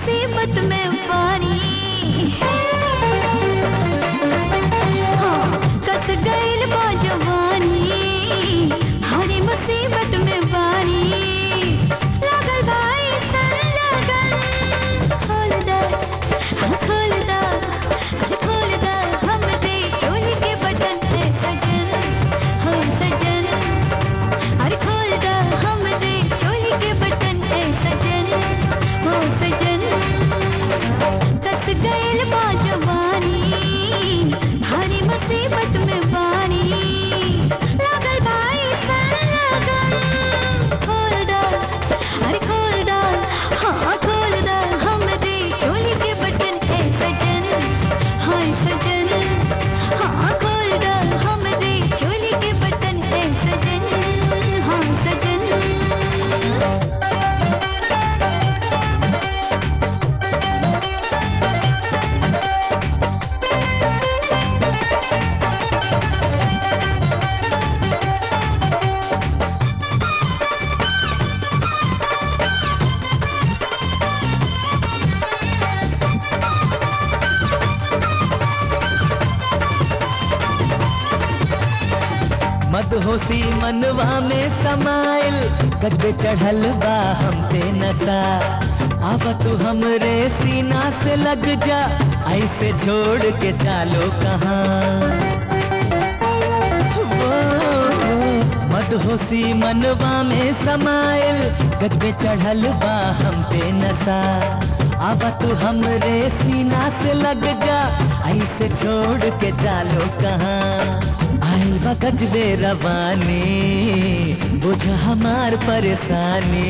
मुसीबत में पानी हाँ, कस गइल बा जवानी भारी मुसीबत में पानी लागल भाई सन लगन खोल दा हाँ, खोल दा अरे खोल दा हम दे चोली के बटन है सजन हाँ सजन अरे खोल दा हम दे चोली के बटन है सजन हो सजन कस गइल बा जवानी भारी मुसीबत में पानी लागल भाई सन लगन खोल दा अरे खोल दा हाँ खोल दा हम दे चोली के बटन है सजन हाय सजन हाँ खोल दा हम दे चोली के बटन है सजन हाँ सजन मदहोशी मनवा में समाइल गद्दे चढ़ल बा हम पे नशा आवा तू हमरे सीना से लग जा ऐसे छोड़ के चालो कहाँ मदहोशी मनवा में समाइल गद्दे चढ़ल बा हम पे नशा आवा तू हमरे सीना से लग जा ऐसे छोड़ के चालो कहाँ आइल बा गजबे रवानी बुझ हमार परेशानी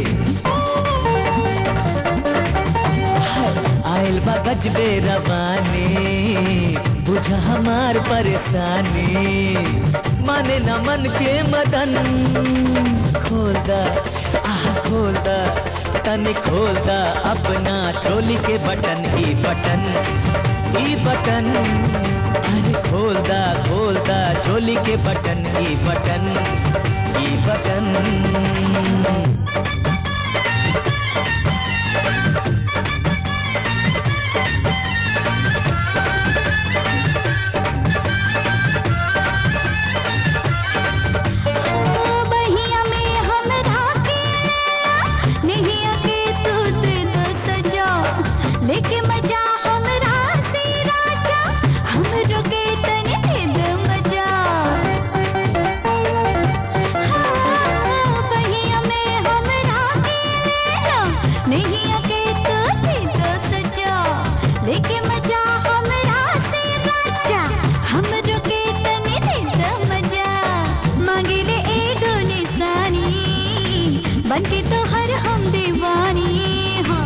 आइल बा गजबे रवानी बुझ हमार परेशानी माने न मन के मदन खोल दा आह खोल दा तनी खोल दा अपना चोली के बटन ई बटन ई बटन अरे खोल दा खोल दा चोली के बटन ई बटन ई बटन बहिया में हमरा के नहीं आके तू दे दो सजा लेके मजा हमरा से राजा हमरो के तने दे दो मजा हाँ, बहिया में हमरा के नहीं आके तू दे दो सजा लेके मजा हमरा से राजा हमरो के तने दे दो मजा मांगिले एगो निशानी बनके तो हर हम दीवानी हाँ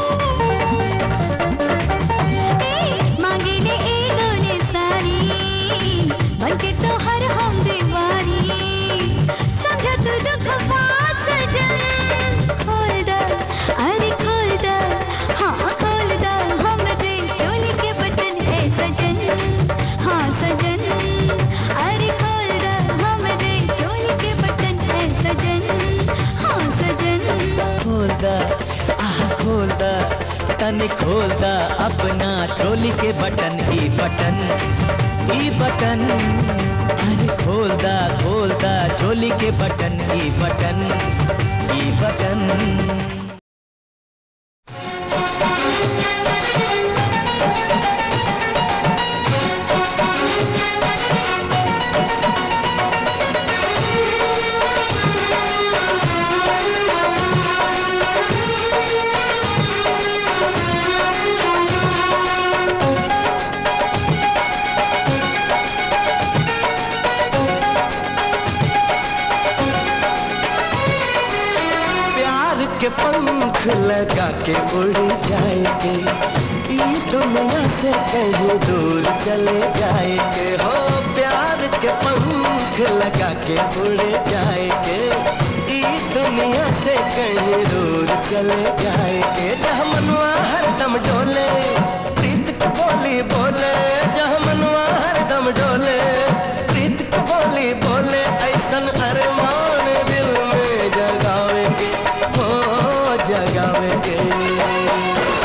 ए, मांगिले एगो निशानी बनके तो हर हम दीवानी समझा तू दुख बात सजन खोल दा अरे खोल दा हाँ खोल दा हम दे चोली के बटन है सजन हाँ सजन अरे खोल दा हम दे चोली के बटन है सजन हाँ सजन खोल दा आह खोल दा तनी खोल दा अपना चोली के बटन ई बटन ई बटन अरे खोल दा खोल दा चोली के बटन ई बटन ई बटन प्यार के पंख लगा के उड़ जाएंगे ई दुनिया से कहीं दूर चले जाएंगे हो प्यार के पंख लगा के उड़ जाएंगे ई दुनिया से कहीं दूर चले जाएंगे जहाँ मनवा हरदम डोले प्रीत की बोली बोले जहाँ मनवा हरदम डोले प्रीत की बोली बोले ऐसन अरमान दिल में जगावेंगे हो जगावेंगे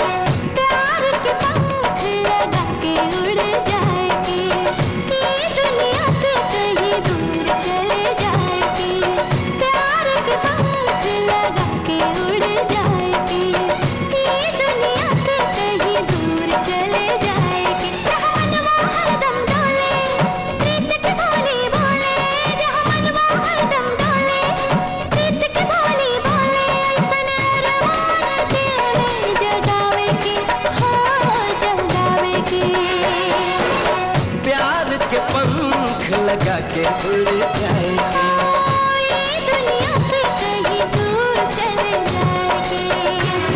जाएंगे ये दुनिया से कहीं दूर चले जाएंगे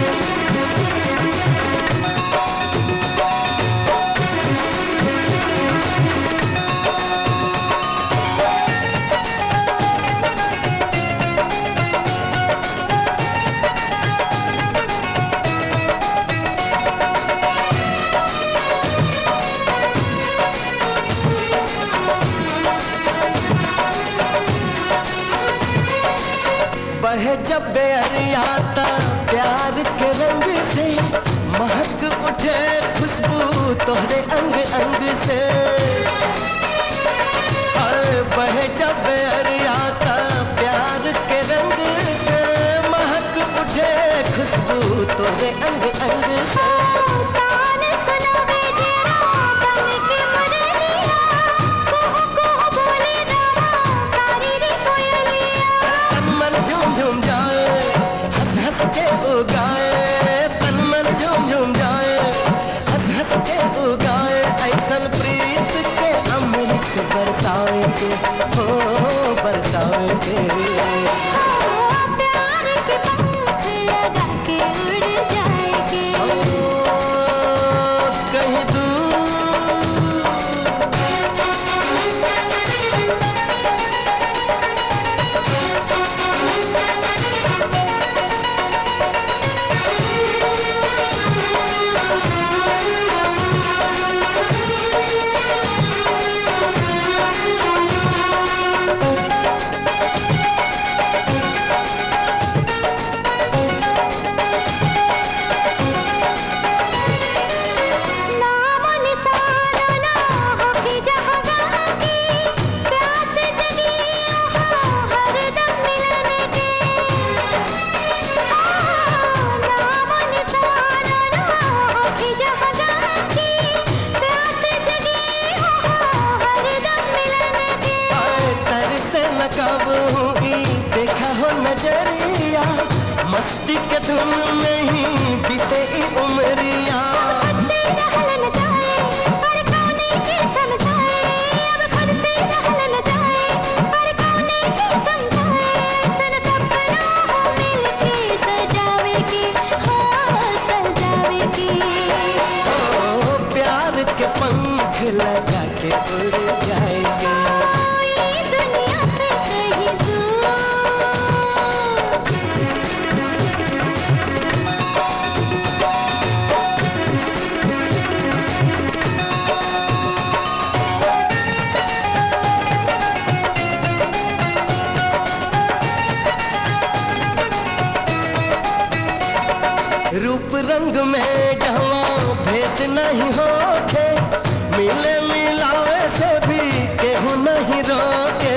बहे जब बेअरियाता प्यार के रंग से महक उठे खुशबू तोहरे अंग अंग से हाय बहे जब बेअरियाता प्यार के रंग से महक उठे खुशबू तोहरे अंग अंग से ताने सुनावे जरा बन के मुरलिया कोह कोह बोले रामा तारी रे कोयलिया तन मन झूम झूम जाए हंस हंस के उगाए तन मन झूम झूम जाए हंस हंस के उगाए ऐसन प्रीत के अमृत बरसाएंगे हो बरसाएंगे प्यार के पंख लगा के उड़ जाएंगे ओ, कहीं दूर नाम निशाना ना हो कि जहाँ बाकी प्यास जगी यहाँ हरदम मिलने की नाम निशाना ना हो कि जहाँ बाकी प्यास जगी यहाँ हरदम मिलने की आए तरसे न कब हुई देखा हो नजरिया मस्ती के धुन में ही बीते ई उमरिया से रहलन जाए पर कौने की समझाए अब खुद से रहलन जाए पर कौने की समझाए सन सपना हो मिलके सजावेगी हो सजावेगी ओ प्यार के पंख लगा के उड़ जाएंगे ये दुनिया से कहीं दूर रूप रंग में जहाँ भेद नहीं होके मिले मिलावे से भी केहू नहीं रोके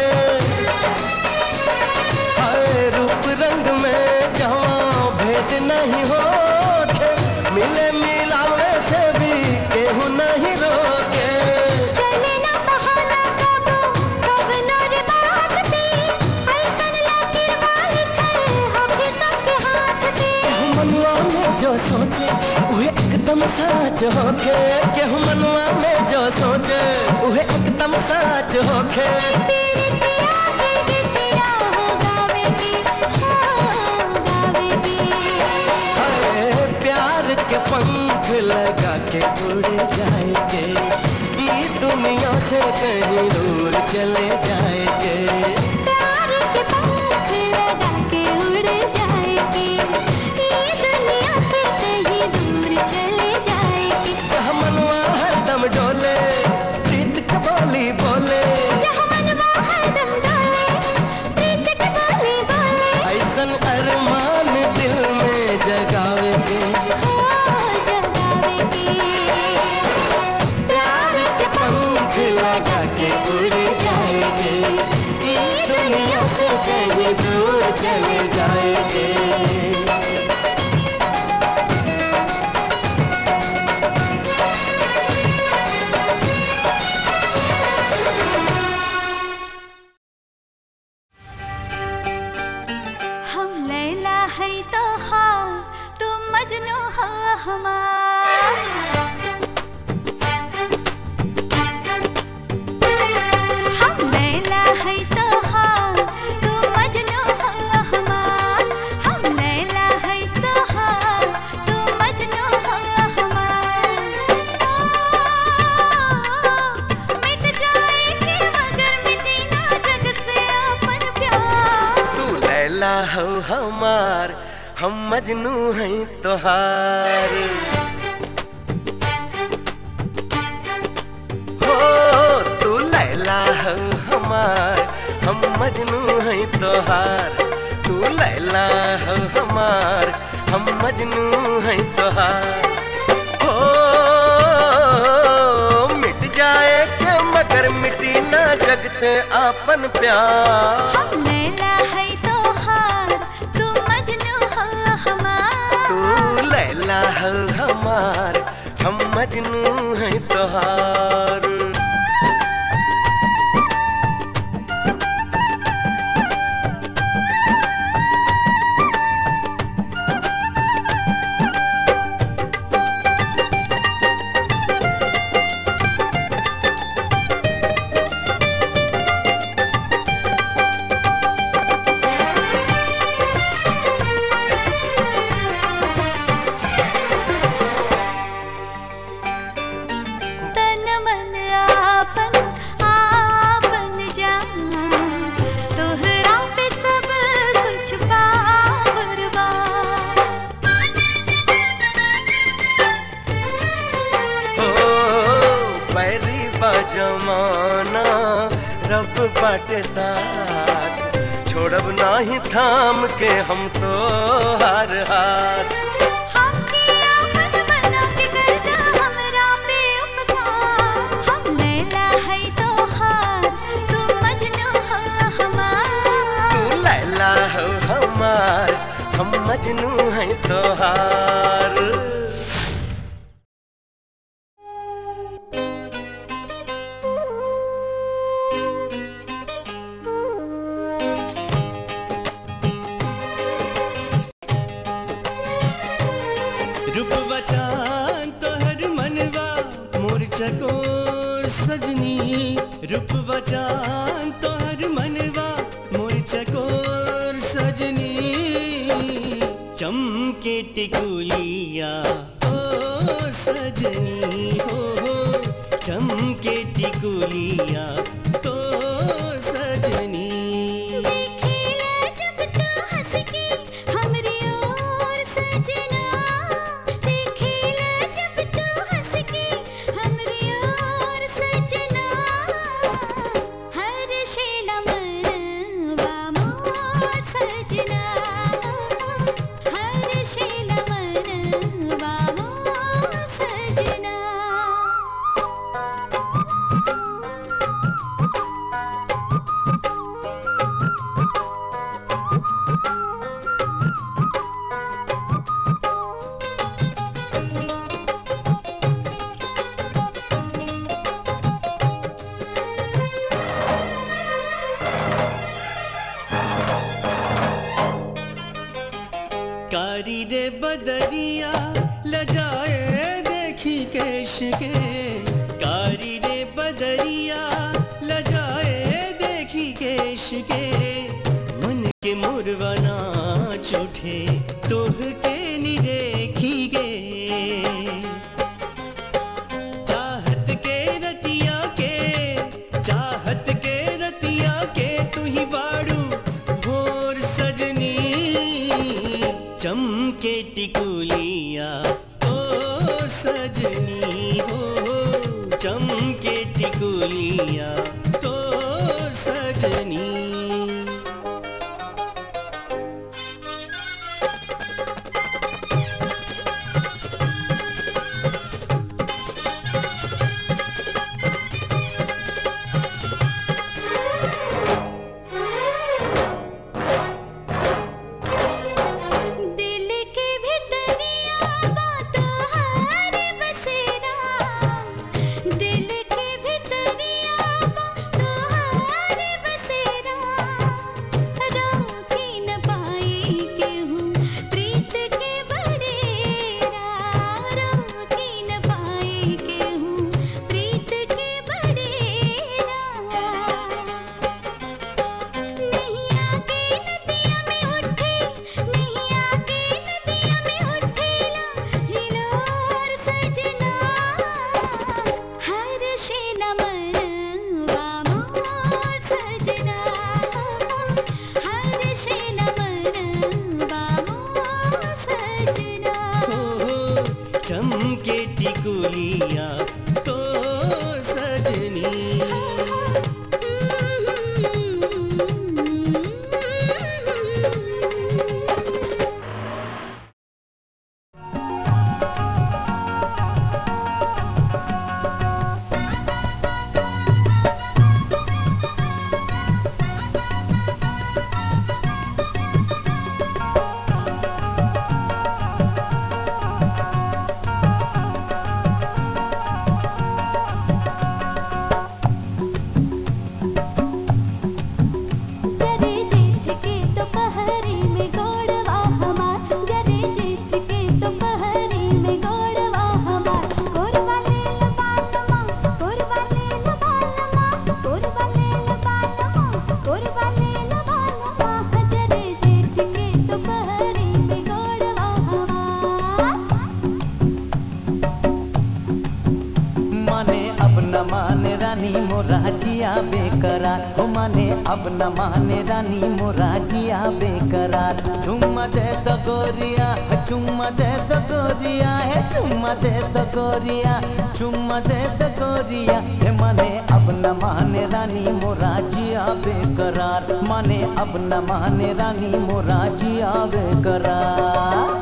हाय रूप रंग में जहाँ भेद नहीं होके मिले मिलावे से भी केहू नहीं रोके चले ना बहाना कब कब नोर बात पे ऐसन लागिर मालिक है होके सबके हाथ पे केहू मनुआ में जो सोचे वह एकदम सच होके केहू मनुआ में जो सोचे वह एकदम सच होके तेरे पिया के गीतिया हो गावेगी हो गावेगी हाय प्यार के पंख लगा के उड़ जाएंगे इस दुनिया से कहीं दूर चले जाएंगे प्यार के पंख लगा के उड़ जाएगी ये दुनिया से कहीं दूर चले जाएगी जहाँ मनवा हरदम डोले प्रीत के बोली बोले जहाँ मनवा हरदम डोले प्रीत की बोली बोले ऐसन अरमान दिल में जगावेंगे हो जगावेगी प्यार के पंख लगा के उड़ जाएंगे इस दुनिया से कहीं दूर चले जाएंगे हम लैला है तो हाँ तुम मजनू हो हमार हम लैला है तो लैला हो हमार हम मजनू हैं तोहार हो तू लैला हो हमार हम मजनू हैं तोहार तू लैला हो हमार हम मजनू हैं तोहार हो मिट जाए के मगर मिटी ना जग से आपन प्यार हम लैला है तो हार तू मजनू हो हमार तू लैला हो हमार हम मजनू हैं तोहार तन मन आपन आपन जान तोहरा पे सब कुछ पावरबा हो बैरी बा जमाना रब बाटे साथ छोड़ब नाही थाम के हम तो हार हार हम किया मन बना के करजा हमरा पे उपकार हम लैला है तो हार तू मजनू हो हमार तू लैला हो हमार हम मजनू हैं तोहार रूपवा चांद तोहर मनवा मोर चकोर सजनी रूपवा चांद तोहर मनवा मोर चकोर सजनी चमके टिकुलिया ओ सजनी हो हो चमके टिकुलिया तो सजनी देखिला जब तू हंस के हमरी ओर सजना देखिला जब तू हंस के हमरी ओर सजना हर शेला मनवा मोर सजना हर शेला मनवा मोर सजना कारी रे बदरिया लजाए देखी केश के कारी रे बदरिया लजाए देखी केश के मन के मुरवना चूठे तोह के नी देखी गे चाहत के रतिया के चाहत के रतिया के तू ही बाड़ू भोर सजनी चमके टिकुलिया ओ सजनी हो चमके टिकुलिया तो सजनी अब न माने रानी मोरा जिया बेकरार चुम्मा दे तो गोरिया चुम्मा दे तो गोरिया है चुम्मा दे तो गोरिया चुम्मा दे तो गोरिया हे माने अब न माने रानी मोरा जिया बेकरार माने अब न माने रानी मोरा जिया बेकरार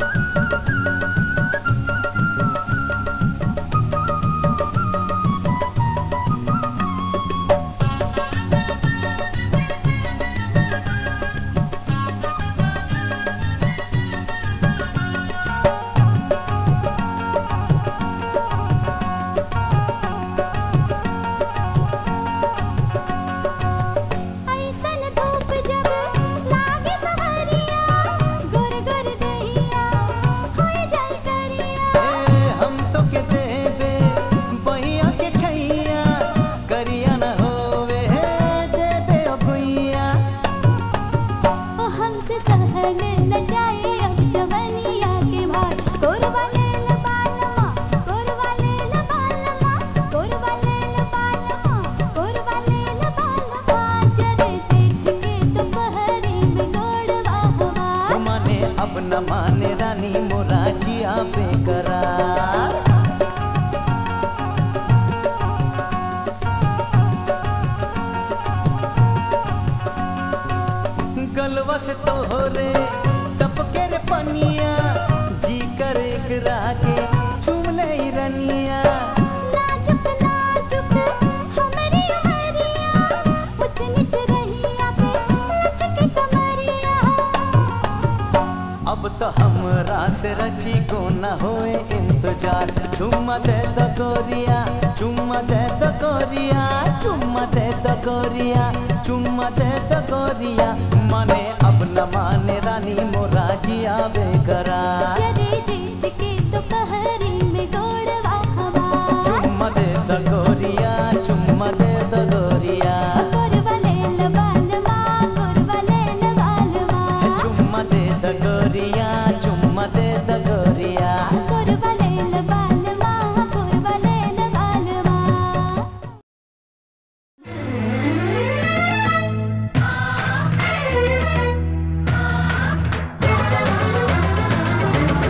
ऐसन धूप जब लागे सवरिया गुर गुर दहिया होए जल करिया ए, हम तो के देबे बहिया के छैया करिया न होवे हे देबे ओ भुइया ओ हमसे सहल न जाए अब जवनिया के भार कोरवा ले ल बालमा कोरवा ले ल बालमा कोरवा ले ल बालमा कोरवा ले ल बालमा चले जेठ के दोपहरी में गोड़वा हवा माने अब न माने रानी मोरा जिया बेकरार गलवा से तोहरे टपके रे पनिया जी कर एक रागे चुम ले रनिया नाजुक नाजुक हमारी उमरिया उच नीच रहिया पे लचके कमरिया अब तो हमरा से रची को न होए इंतजार चुम्मा दे तो गोरिया चुम्मा दे तो गोरिया चुम्मा दे तो गोरिया चुम्मा दे तो गोरिया माने अब न माने रानी मोरा जिया बेकरार चले जेठ के दोपहरी में गोड़वा हवा चुम्मा दे तो गोरिया चुम्मा दे तो गोरिया कोरवा ले ल बालमा कोरवा ले ल बालमा चुम्मा दे तो गोरिया चुम्मा दे तो गोरिया कोरवा ले ल बालमा कोरवा ले ल बालमा ओ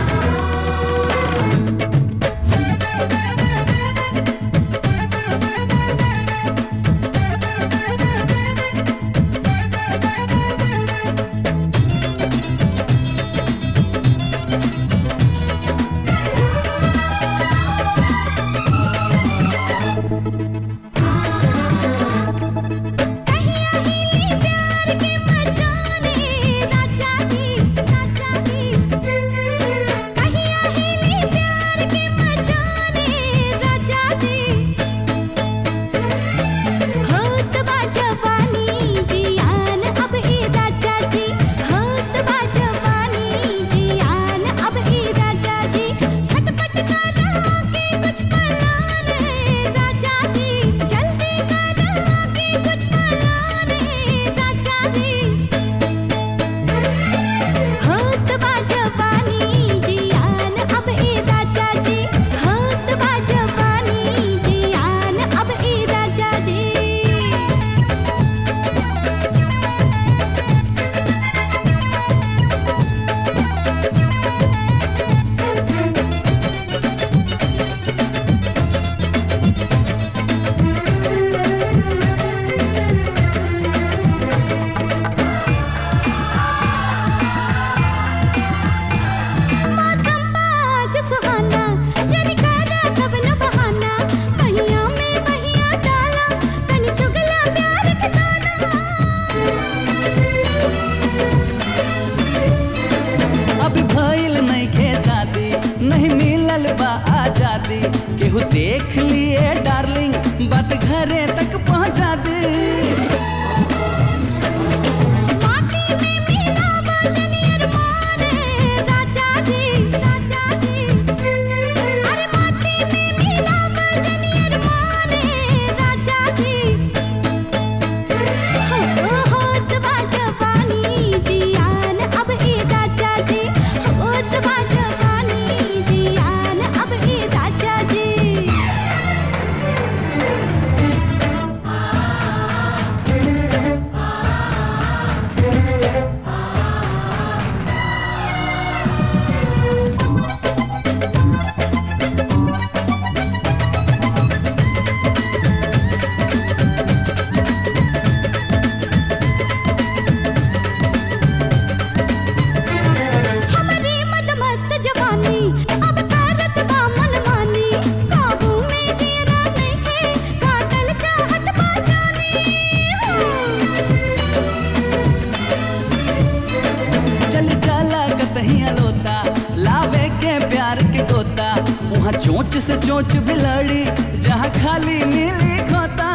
चोच बिलड़ी जहाँ खाली नीली खोता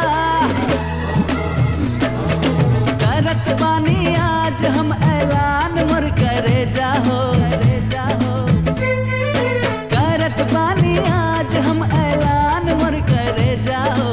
करत बानी आज हम ऐलान मोर करे जाहो करे जाहो करत बानी आज हम ऐलान मोर करे जाहो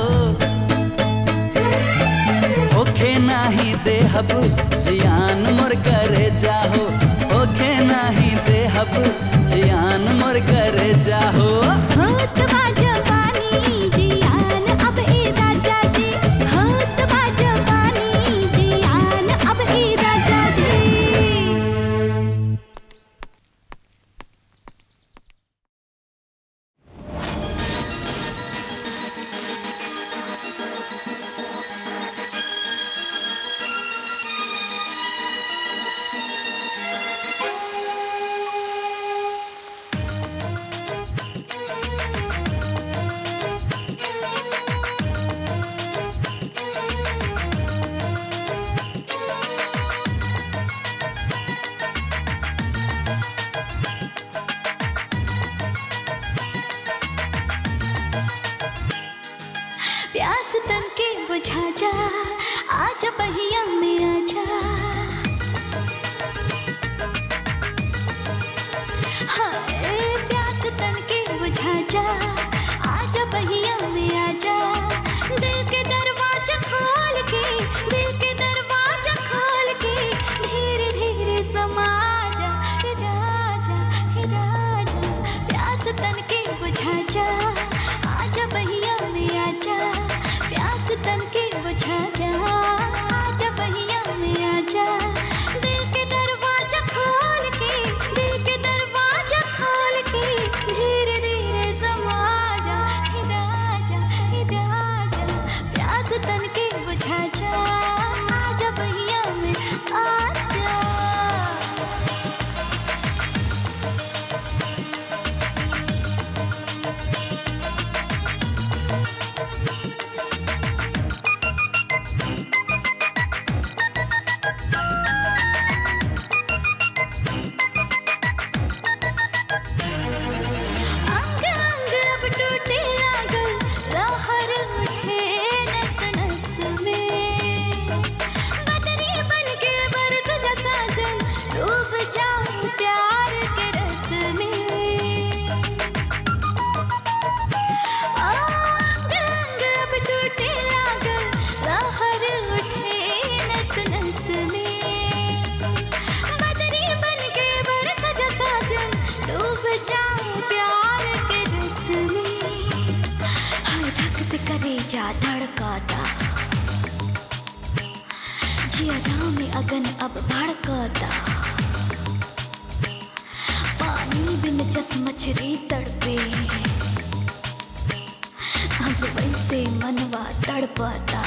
ओखे नाही देहब जियान मोर करे जाहो ओखे नाही देहब जियान मोर करे जाहो होत बा जवानी जियान अब ए राजा जी होत बा जवानी जियान अब ए राजा जी प्यास तन के बुझा जा आजा बहिया में आजा हाय प्यास तन के बुझा जा आजा बहिया में आजा दिल के दरवाजा खोल के दिल के दरवाजा खोल के धीरे धीरे समा जा हे राजा हे राजा प्यास तन के बुझा जा आजा बहिया में आजा प्यास तन के बुझा जा आजा बहिया में आजा दिल के दरवाजा खोल के दिल के दरवाजा खोल के धीरे धीरे समा जा हे राजा हे राजा प्यास तन के बुझा जा आजा बहिया में आजा अंग अंग अब टूटे लागल लहर उठे नस नस में बदरी बन के बरस जा साजन डूब जाऊं प्यार के रस में अंग अंग अब टूटे लागल लहर उठे नस नस में बदरी बन के बरस जा साजन डूब जाऊं प्यार के रस में हाय धक से करे जा धड़काता जिया में अगन अब भड़काता पानी बिन जस मछली तड़पे अब वैसे मनवा तड़पाता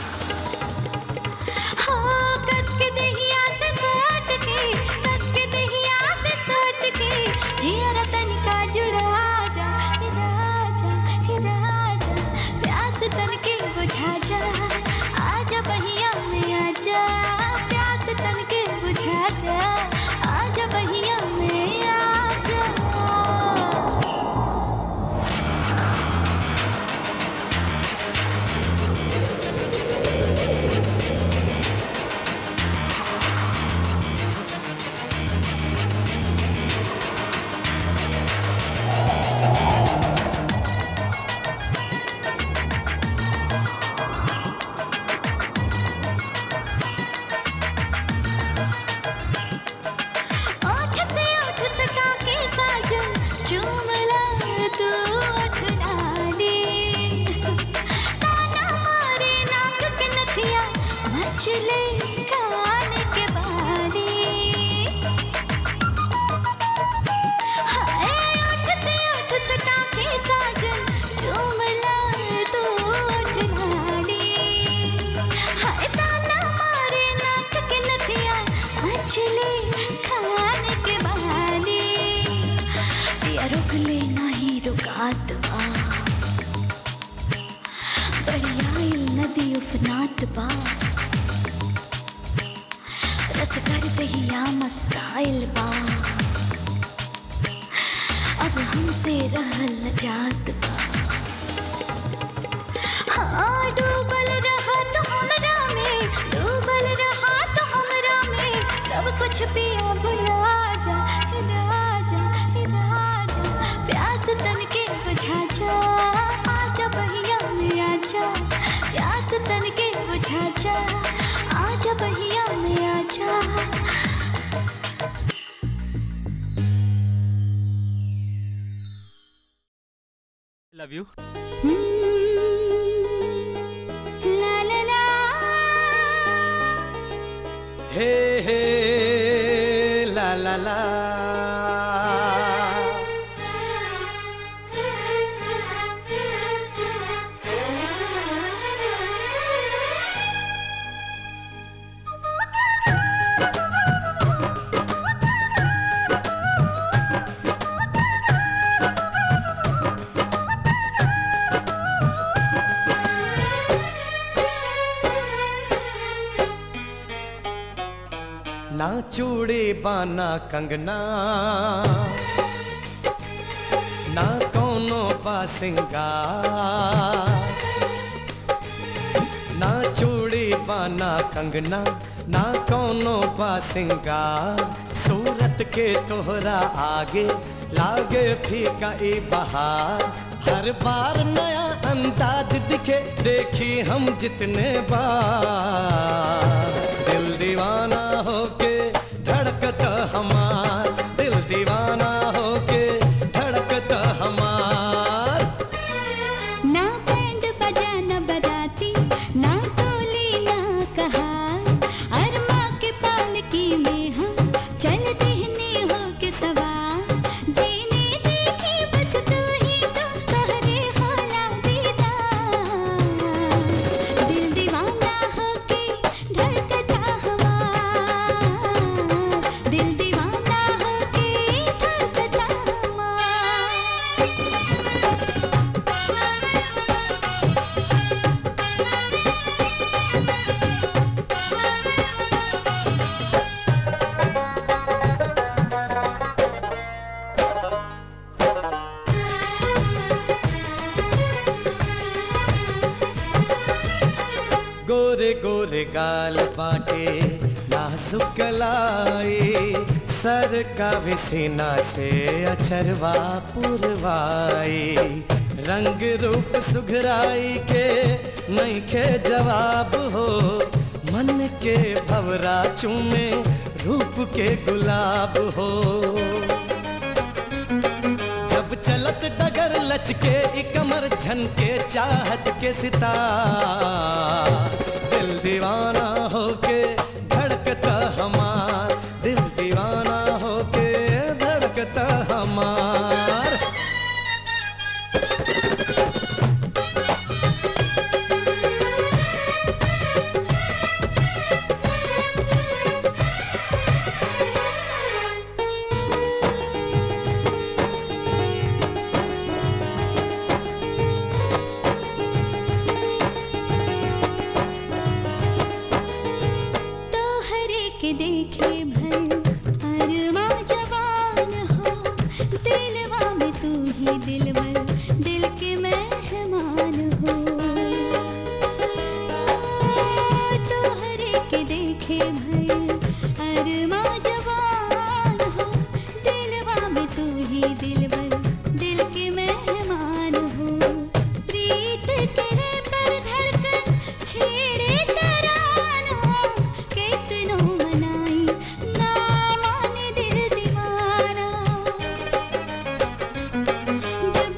हाँ, कस के दहिया से सट के, कस के दहिया से सट के, जियरा तनिका जुड़ा जा, हे राजा, हे राजा, प्यास तन के बुझा जा, आजा बहिया में आजा, प्यास तन के बुझा जा, आजा बहिया में आजा ओठ से ओठ सटा के साजन चूमला तू ओठ डाली ताना मारे नाक के नथिया मचले कान के बाली हाय ओठ से ओठ सटा के साजन चूमला तू ओठ डाली हाय ताना मारे नाक के नथिया मचले खान के बाली पिया रुक ले नहीं रुकात बा दरियाई नदी उफनात बा रस कर दहिया मस्ताइल बा अब हमसे रहल न जात बा हाँ डूबल रहा तो हमरा में डूबल रहा तो हमरा में सब कुछ पिया भुला जा हे राजा हे राजा प्यास तन के बुझा जा आजा बहिया में आजा प्यास तन के बुझा जा आजा बहिया में आजा लव यू ला ला ला हे हे ला ला ला ना चूड़ी बाना कंगना ना कोनो बासिंगा ना चूड़ी बाना कंगना ना कोनो बासिंगा सूरत के तोहरा आगे लागे फीका ई बहार हर बार नया अंदाज दिखे देखी हम जितने बार दिल दीवाना होके धड़कता हमार दिल दीवाना होके धड़कता हमार ना बैंड बजा न बजाती ना टोली ना कहा अरमा के पालकी में हम चल देहने हो के सवार जीने देखी बस तू ही तो तोहरे होला दीदार दिल दीवाना होके धड़कता हमार दिल दीवाना होके धड़कता हमार गोरे गोरे गाल बाटे नाजुक लाई सर का विसीना से अचरवा पुरवाई रंग रूप सुघराई के नहीं के जवाब हो मन के भवरा चूमे रूप के गुलाब हो जब चलत डगर लचके ई कमर झनके चाहत के सितार दिल दीवाना होके धड़कता हमार दिल दीवाना होके धड़कता हमार तोहरे के देखे भर अरवा जवान हो दिलवा में तू ही दिलवर दिल के मेहमान हो तोहरे के देखे भर अरवा जवान हो दिलवा में तू ही दिलवर दिल के मेहमान हो प्रीत करे पर धड़कन छेड़े तराना कितनो मनाई ना माने दिल दीवाना जब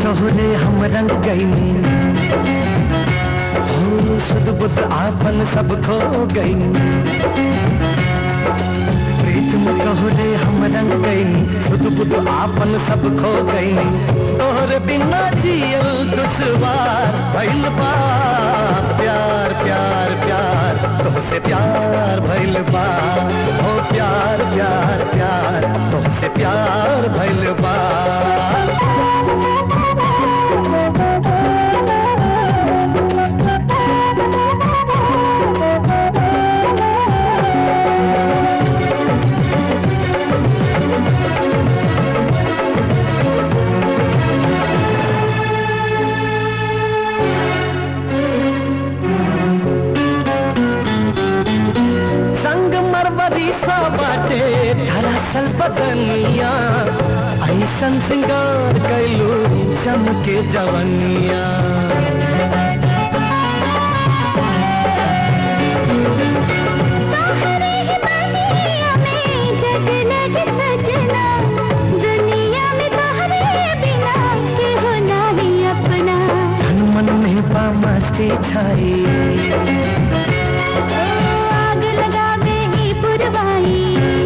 तोहरे हम रंग गईनी हो सुध बुध आपन सब खो गईनी प्रीत में तोहरे हम रंग गईनी सुध बुध आपन सब खो गईनी तोहरे बिना जियल दुश्वार भइल बा प्यार प्यार प्यार तुमसे प्यार भइल बा हो प्यार प्यार प्यार तुमसे प्यार भइल बा संग मरवरी सा बाटे धरासल बदनिया ऐसन सिंगार कैलू चमके जवनिया तोहरे ही बनिया में जगलग सजना दुनिया में तोहरे बिना केहू नाही अपना तन मन में बा मस्ती छाई ओ आग लगावे ही पुरवाई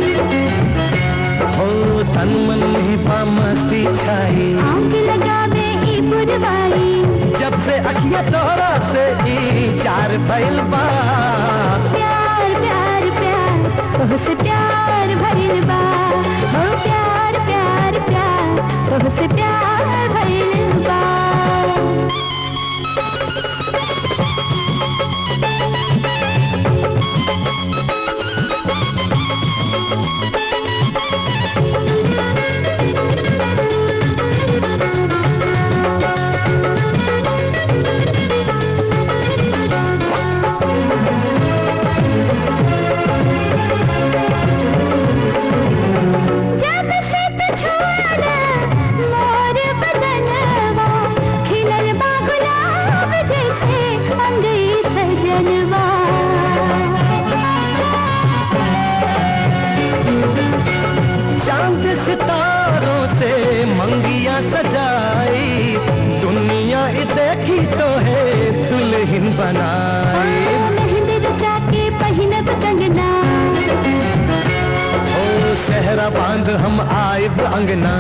हो तन मन में बा मस्ती छाई आग लगावे ही पुरवाई जब से अखिया तोहरा से ई चार भइल बा प्यार प्यार प्यार तोहसे प्यार भइल बा हो प्यार प्यार प्यार तोहसे प्यार भइल बा जब से तू छोड़ा मोर बदनवा खिलल बा गुलाब जैसे अंगई सजनवा चांद सितारों से मंगिया सजाई दुनिया ई देखी तो है दुल्हन बनाई मेहंदी रचा के पहिनब कंगना ओ सहरा बांध हम आइब अंगना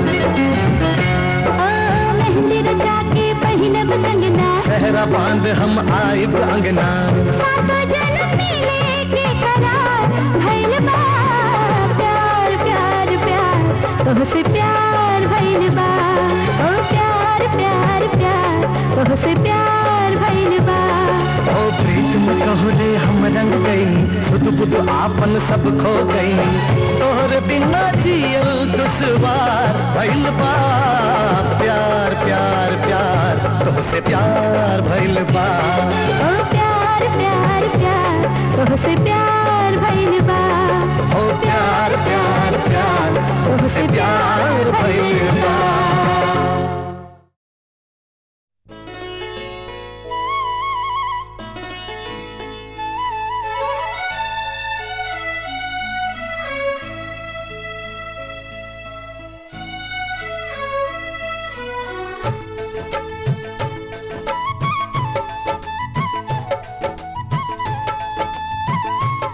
ओ मेहंदी रचा के पहिनब कंगना सहरा बांध हम आइब अंगना सातो जन्म मिले के करार भइल बा प्यार प्यार प्यार तोहसे प्यार भइल बा ओ प्यार प्यार प्यार तोहसे प्यार भइल बा ओ प्रीत में तोहरे हम रंग गई सुध बुध आपन सब खो गई तोहरे बिना जियल दुश्वार भइल बा प्यार प्यार प्यार तुमसे प्यार भइल बा ओ प्यार प्यार प्यार तोहसे प्यार भइल बा ओ प्यार प्यार प्यार तुमसे प्यार भइल बा ओ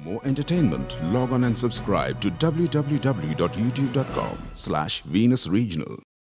more entertainment, log on and subscribe to www.youtube.com slash Venus Regional.